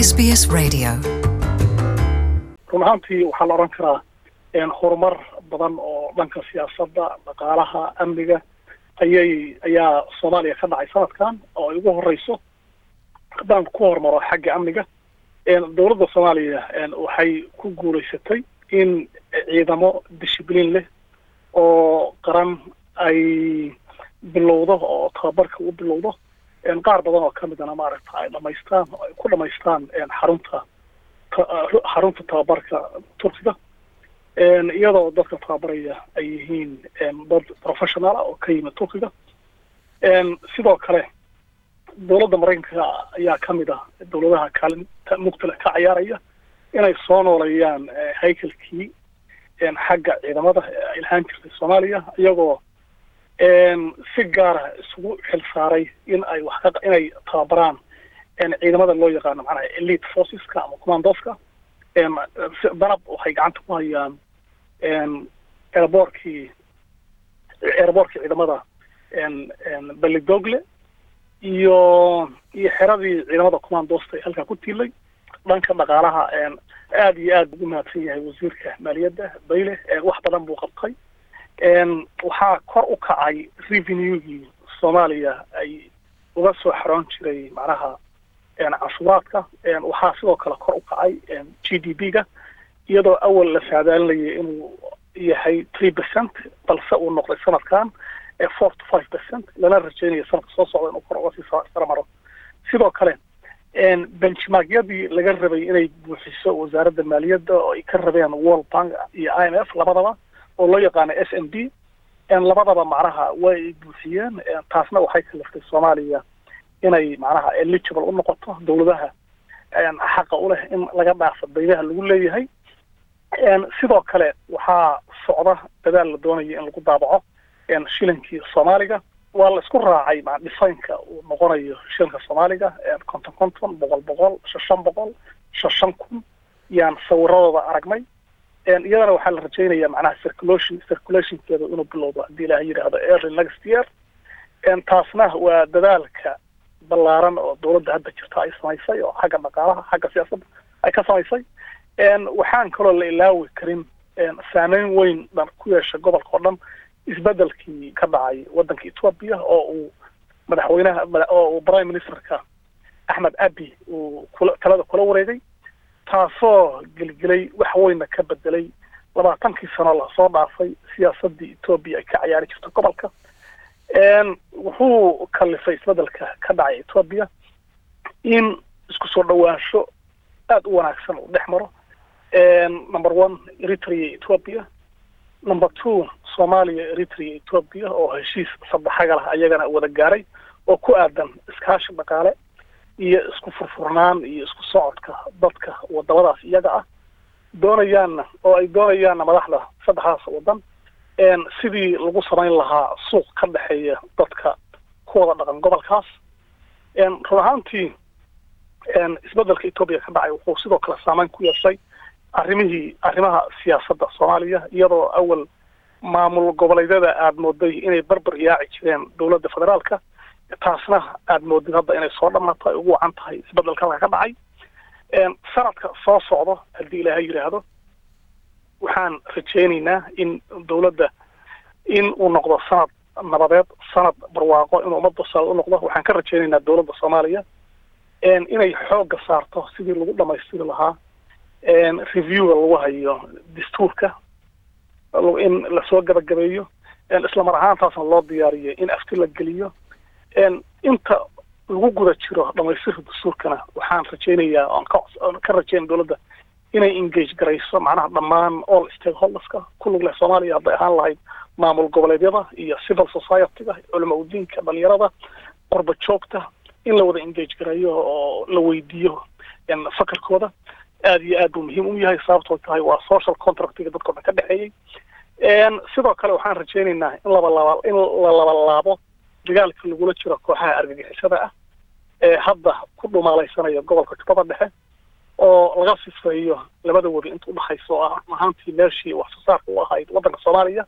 SBS Radio. run ahaantii waxaa la odhan karaa horumar badan oo dhanka siyaasadda dhaqaalaha amniga ayay ayaa soomaaliya ka dhacay sanadkan oo ay ugu horeyso haddaan ku hormaro xagga amniga dowladda soomaaliya waxay ku guuleysatay in ciidamo dishibliin leh oo qaran ay bilowdo oo tababarka u bilowdo qaar badan oo ka midana maaragta ay dhamaystaan oo ay ku dhamaystaan xarunta xarunta tababarka turkiga iyadoo dadka tababaraya ay yihiin dad professional ah oo ka yimid turkiga sidoo kale dowladda maraykanka ayaa ka mid ah dowladaha kaalinta mugtala ka ciyaaraya inay soo nooleeyaan haykalkii xagga ciidamada ay lahaan jirtay soomaaliya iyagoo si gaara isugu xil saaray in ay wax ka inay tababaraan ciidamada loo yaqaano macnaha elite forceska ama commandoska danab waxay gacanta ku hayaan airboortkii airboortkii ciidamada belidogle iyo iyo xeradii ciidamada commandosta ee halkaa ku tiilay dhanka dhaqaalaha aada iyo aad ugu mahadsan yahay wasiirka maaliyadda bayle wax badan buu qabtay waxaa kor u kacay revenue-gii soomaaliya ay uga soo xaroon jiray macnaha canshuuraadka waxaa sidoo kale kor u kacay g d p ga iyadoo awal la saadaalinayay inuu yahay three percent balse uu noqday sanadkan four to five percent lana rajeynayo sanadka soo socda inuu kor uga sii sara maro sidoo kale benchmarkyadii laga rabay inay buuxiso wasaaradda maaliyadda oo ay ka rabeen world bank iyo i m f labadaba oo loo yaqaano s n b labadaba macnaha way ay buuxiyeen taasna waxay kaliftay soomaaliya inay macnaha eligible u noqoto dowladaha xaqa u leh in laga dhaafo daymaha lagu leeyahay sidoo kale waxaa socda dadaal la doonayo in lagu daabaco shilinkii soomaaliga waa la isku raacay dhisaynka uu noqonayo shilinka soomaaliga konton konton boqol boqol shan boqol shan kun yaan sawiradooda aragnay iyadana waxaa la rajeynaya macnaha circulation circulationkeeda inuu bilowdo haddii ilaah yidhaahdo early next year taasna waa dadaalka ballaaran oo dowladda hadda jirta ay samaysay oo xagga dhaqaalaha xagga siyaasadda ay ka samaysay waxaan kaloo la ilaawi karin saameyn weyn dhan ku yeesha gobolka oo dhan isbedelkii ka dhacay waddanka ethoobia oo uu madaxweynaha oo uu prime ministerka axmed abi uu kula talada kula wareegay taasoo gelgelay wax weynna ka bedelay labaatankii sano lasoo dhaafay siyaasaddii ethoobia ay ka ciyaari jirto gobolka wuxuu kalifay isbedelka ka dhacay ethoobia in isku soo dhawaansho aada u wanaagsan uu dhex maro number one eritrea ethoobia number two soomaaliya eritrea ethoobia oo heshiis saddexaga lah ayagana wada gaaray oo ku aadan iskaashi dhaqaale iyo isku furfurnaan iyo isku socodka dadka wadamadaas iyaga ah doonayaanna oo ay doonayaanna madaxda saddexdaas waddan sidii lagu samayn lahaa suuq ka dhexeeya dadka ku wada dhaqan gobolkaas run ahaantii isbedelka ethoobia ka dhacay wuxuu sidoo kale saameyn ku yeeshay arrimihii arrimaha siyaasadda soomaaliya iyadoo awal maamul goboleedyada aada mooday inay barbar yaaci jireen dowladda federaalka taasna aada moodid hadda inay soo dhamaato ay ugu wacan tahay isbedelka halka ka dhacay sanadka soo socdo haddii ilaahay yidhaahdo waxaan rajeynaynaa in dowladda in uu noqdo sanad nabadeed sanad barwaaqo inuu ummadda sal u noqdo waxaan ka rajeynaynaa dowladda soomaaliya inay xoogga saarto sidii lagu dhamaystiri lahaa reviewga lagu hayo dastuurka in lasoo gabagabeeyo isla mar ahaantaasna loo diyaariyo in afti la geliyo inta lagu guda jiro dhamaystirka dastuurkana waxaan rajeynayaa oon ka oon ka rajeynaya dowladda inay engage garayso macnaha dhammaan all stakeholderska ku lug leh soomaaliya hadday ahaan lahayd maamul goboleedyada iyo civil society-ga culama udiinka dhalinyarada qorba joogta in la wada engage gareeyo oo la weydiiyo fakarkooda aada iyo aad buu muhiim u yahay sababtoo tahay waa social contractiga dadkao dhan ka dhexeeyey sidoo kale waxaan rajeynaynaa in labalaba in la labalaabo dagaalka lagula jiro kooxaha argagixisada ah ee hadda ku dhumaalaysanaya gobolka jubbada dhexe oo laga sifeeyo labada wadi inta udhexaysa oo ah ahaantii meeshii wax soo saarka u ahayd waddanka soomaaliya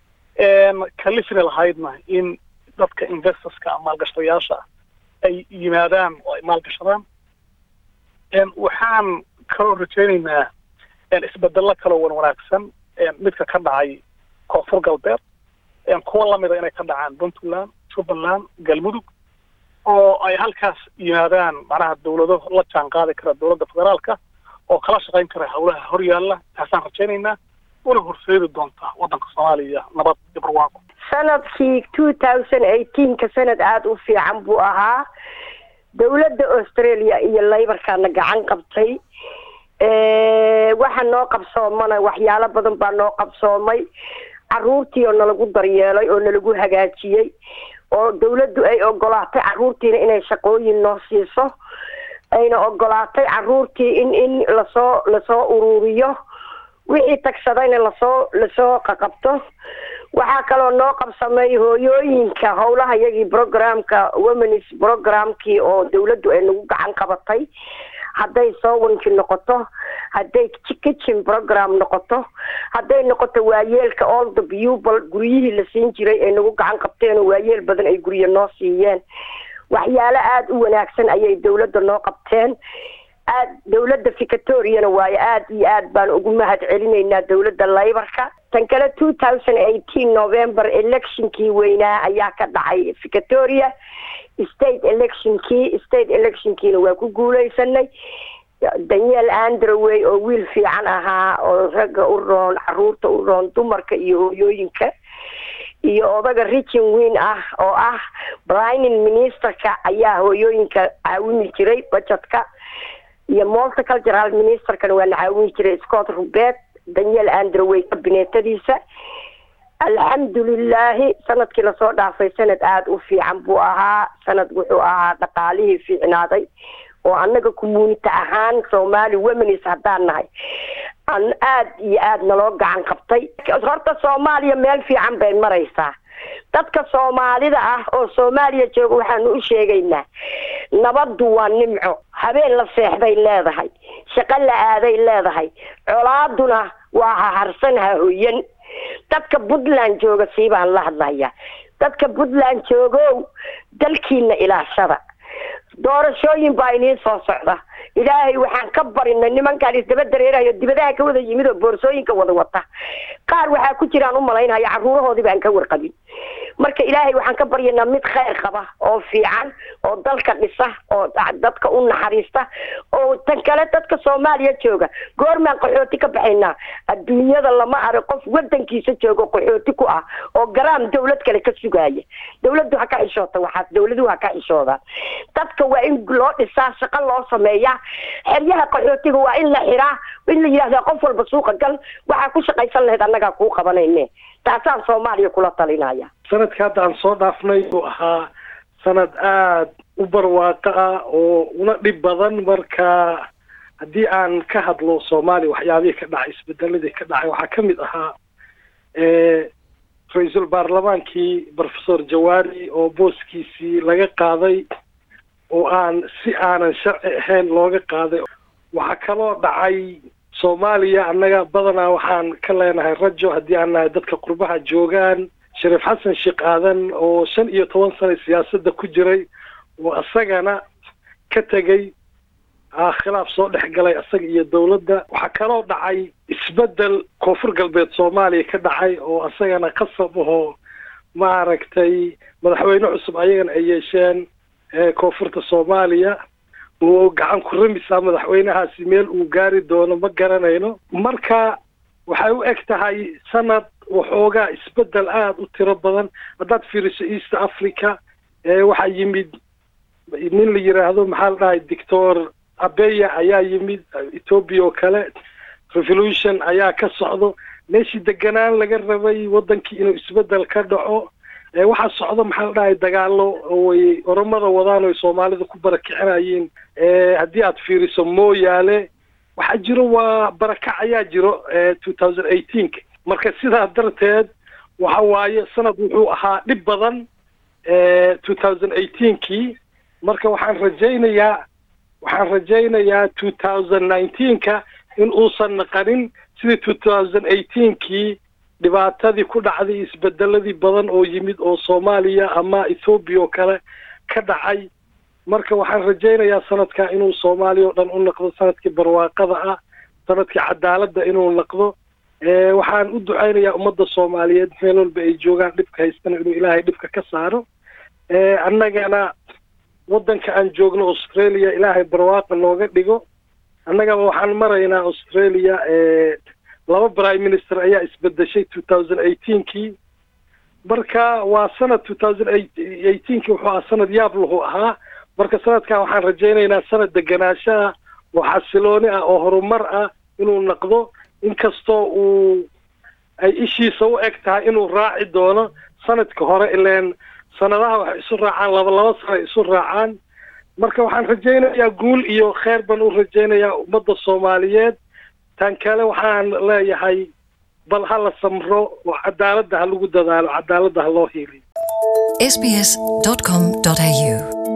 kalifina lahaydna in dadka investorska maalgashadayaasha ay yimaadaan oo ay maalgashadaan waxaan kaloo rajaynaynaa isbedelo kaloo wan wanaagsan midka ka dhacay koonfur galbeed kuwa lamida inay ka dhacaan puntland jubbaland galmudug oo ay halkaas yimaadaan macnaha dawlado la jaan qaadi kara dawladda federaalka oo kala shaqayn kara hawlaha horyaalla taasaan rajaynaynaa una horseedi doonta waddanka soomaaliya nabad iyo barwaaqo sanadkii two thousand eighteenka sanad aada u fiican buu ahaa dawladda australia iyo laybarkaana gacan qabtay waxa noo qabsoomana waxyaalo badan baa noo qabsoomay caruurtii oo nalagu daryeelay oo nalagu hagaajiyey oo dawladdu ay ogolaatay caruurtiina inay shaqooyin noo siiso ayna ogolaatay caruurtii in in lasoo lasoo ururiyo wixii tagsadayna lasoo lasoo qaqabto waxaa kaloo noo qabsamay hooyooyinka howlaha iyagii programka womenis programkii oo dawladdu ay nagu gacan qabatay hadday sowanki noqoto hadday kitchen program noqoto hadday noqoto waayeelka all the people guryihii la siin jiray ay nagu gacan qabteen oo waayeel badan ay guryo noo siiyeen waxyaalo aada u wanaagsan ayay dawladda noo qabteen aad dawladda victoriana waayo aada iyo aad baan ugu mahad celinaynaa dawladda laybarka tan kale two thousand eighteen november electionkii weynaa ayaa ka dhacay victoria state electionkii state electionkiina waa ku guuleysanay daniel androway oo wiil fiican ahaa oo ragga u roon caruurta u roon dumarka iyo hooyooyinka iyo odaga richin weyn ah oo ah blining ministerka ayaa hooyooyinka caawimi jiray budgetka iyo multicultural ministerkana waa la caawini jiray scott rubeet daniel androway kabinetadiisa alxamdulilaahi sanadkii lasoo dhaafay sanad aada u fiican buu ahaa sanad wuxuu ahaa dhaqaalihii fiicnaaday oo annaga community ahaan somali womenis haddaan nahay an aada iyo aada naloo gacan qabtay horta soomaaliya meel fiican bay maraysaa dadka soomaalida ah oo soomaaliya jooga waxaanu u sheegaynaa nabaddu waa nimco habeen la seexday leedahay shaqo la aaday leedahay colaaduna waa haharsan hahoyan dadka puntland jooga sii baan la hadlayaa dadka puntland joogow dalkiina ilaashada doorashooyin baa iniin soo socda ilaahay waxaan ka barinay nimankaan isdaba dareerayo dibadaha ka wada yimid oo boorsooyinka wada wata qaar waxaa ku jiraan u malaynaya caruurahoodii baan ka warqabin marka ilaahay waxaan ka baryanaa mid khayr qaba oo fiican oo dalka dhisa oo dadka u naxariista oo tan kale dadka soomaaliya jooga goormaan qaxooti ka baxaynaa adduunyada lama arag qof wadankiisa joogo qaxooti ku ah oo garaam dawlad kale ka sugaaya dawladdu ha ka xishoota waxaas dawladuhu ha ka xishoodaan dadka waa in loo dhisaa shaqo loo sameeyaa xeryaha qaxootiga waa in la xiraa in la yidhahdaa qof walba suuqa gal waxaa ku shaqaysan lahayd annagaa kuu qabanayne taasaan soomaaliya kula talinaya sanadka hadda aan soo dhaafnay uu ahaa sanad aada u barwaaqo ah oo una dhib badan marka haddii aan ka hadlo soomaaliya waxyaabihii ka dhacay isbedeladii ka dhacay waxaa ka mid ahaa ra-iisul baarlamaankii professor jawaari oo booskiisii laga qaaday oo aan si aanan sharci ahayn looga qaaday waxaa kaloo dhacay soomaaliya annaga badanaa waxaan ka leenahay rajo haddii aan nahay dadka qurbaha joogaan shariif xasan sheekh aadan oo shan iyo toban sana siyaasadda ku jiray oo isagana ka tegey khilaaf soo dhex galay isaga iyo dawladda waxaa kaloo dhacay isbeddel koonfur galbeed soomaaliya ka dhacay oo isagana qasab ahoo maaragtay madaxweyne cusub ayagana ay yeesheen koonfurta soomaaliya oo gacan ku ramisa madaxweynahaasi meel uu gaari doono ma garanayno marka waxay u eg tahay sanad waxoogaa isbeddel aada u tiro badan haddaad fiiriso east africa waxaa yimid nin la yidhaahdo maxaa la dhahay doctor abeya ayaa yimid ethoobia oo kale revolution ayaa ka socdo meeshii deganaan laga rabay waddankii inuu isbeddel ka dhaco waxaa socdo maxaa la dhahay dagaalo way oromada wadaan oy soomaalida ku barakicinayeen haddii aad fiiriso mooyaale waxaa jiro waa barakac ayaa jiro two thousand eighteenka marka sidaa darteed waxa waaye sanad wuxuu ahaa dhib badan two thousand eighteenkii marka waxaan rajaynayaa waxaan rajaynayaa two thousand nineteenka in uusan naqanin sidii two thousand eighteenkii dhibaatadii ku dhacday isbedeladii badan oo yimid oo soomaaliya ama ethoobiya oo kale ka dhacay marka waxaan rajaynayaa sanadkaa inuu soomaaliya oo dhan u noqdo sanadkii barwaaqada ah sanadkii cadaaladda inuu noqdo waxaan u ducaynayaa ummadda soomaaliyeed meel walba ay joogaan dhibka haystana inuu ilaahay dhibka ka saaro annagana waddanka aan joogno australia ilaahay barwaaqa nooga dhigo annagaba waxaan maraynaa australia laba prime minister ayaa isbedeshay two thousand eighteenkii marka waa sanad two thousand eighteenkii wuxuu ahaa sanad yaab lahu ahaa marka sanadkan waxaan rajaynaynaa sanad deganaansho ah oo xasilooni ah oo horumar ah inuu noqdo inkastoo uu ay ishiisa u eg tahay inuu raaci doono sanadka hore ileen sanadaha waxay isu raacaan laba laba sano isu raacaan marka waxaan rajaynayaa guul iyo kheer baan u rajaynayaa ummadda soomaaliyeed tan kale waxaan leeyahay bal ha la samro oo cadaaladda ha lagu dadaalo cadaaladda ha loo hiiliyo sbs.com.au